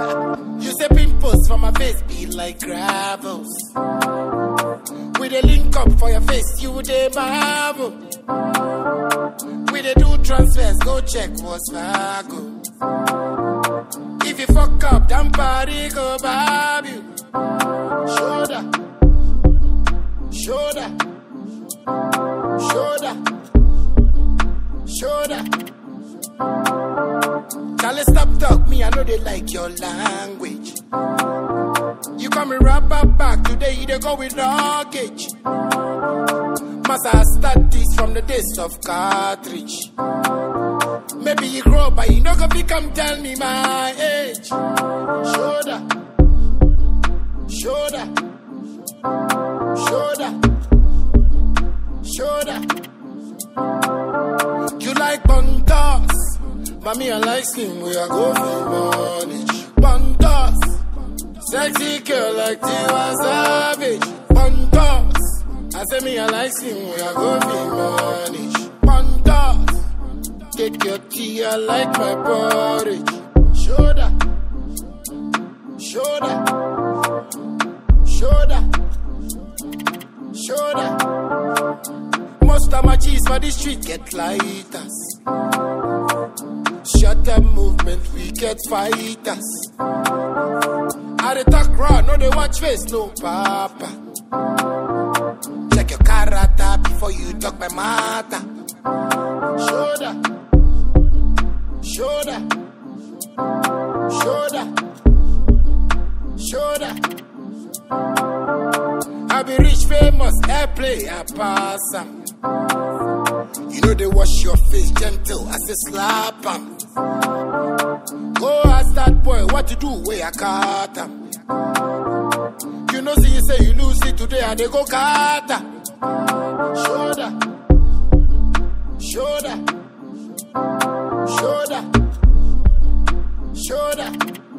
You say pimples for my face be like gravels. We dey link up for your face, you dey marvel. We dey do transfers, go check what's Fargo. If you fuck up, damn party go bob you. Shoulder, shoulder, shoulder, shoulder. Charlie, stop talk me, I know they like your language. You call me rapper back today, you dey go with luggage. Must I start this from the days of cartridge? Maybe you grow, but you no go fit come tell me my age. Shoulder, shoulder, shoulder, shoulder. You like bontas, but me I like skin. We are go for money. Bontas, sexy girl like Tiwa Savage. Bontas, I say me I like skin. We are go for money. Bontas. Take your tea, I like my porridge. Shoulder, shoulder, shoulder, shoulder. Most of my cheese for the street get lighters. Shut up movement, we get fighters. I dey talk raw, no they watch face, no papa. Check your character before you talk my matter. Shoulder, shoulder, shoulder, shoulder. I be rich, famous, airplay, I pass 'em. You know they wash your face gentle, I say slap 'em. Go ask that boy what to do where I cut 'em. You know, see you say you lose it today, and they go cut 'em. Shoulder, shoulder, shoulder, shoulder.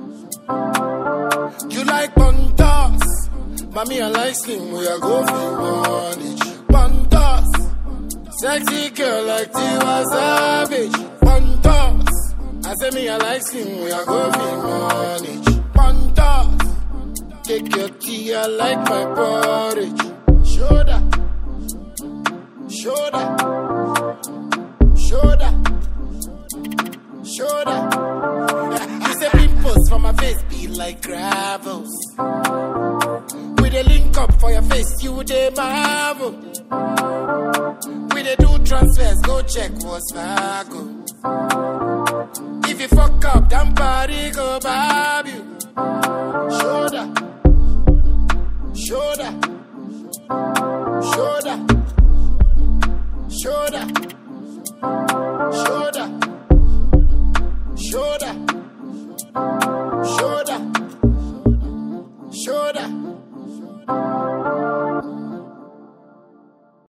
You like bontas, mommy I like skin. We are go for money. Bontas, sexy girl like Tiwa Savage. Bontas, I say me I like skin. We are go for money. Bontas, take your tea. I like my porridge. Shoulder, shoulder, shoulder, shoulder. You say pimples for my face be like gravels. We dey link up for your face, you dey marvel. We dey do transfers, go check what's Fargo. If you fuck up, damn party go back.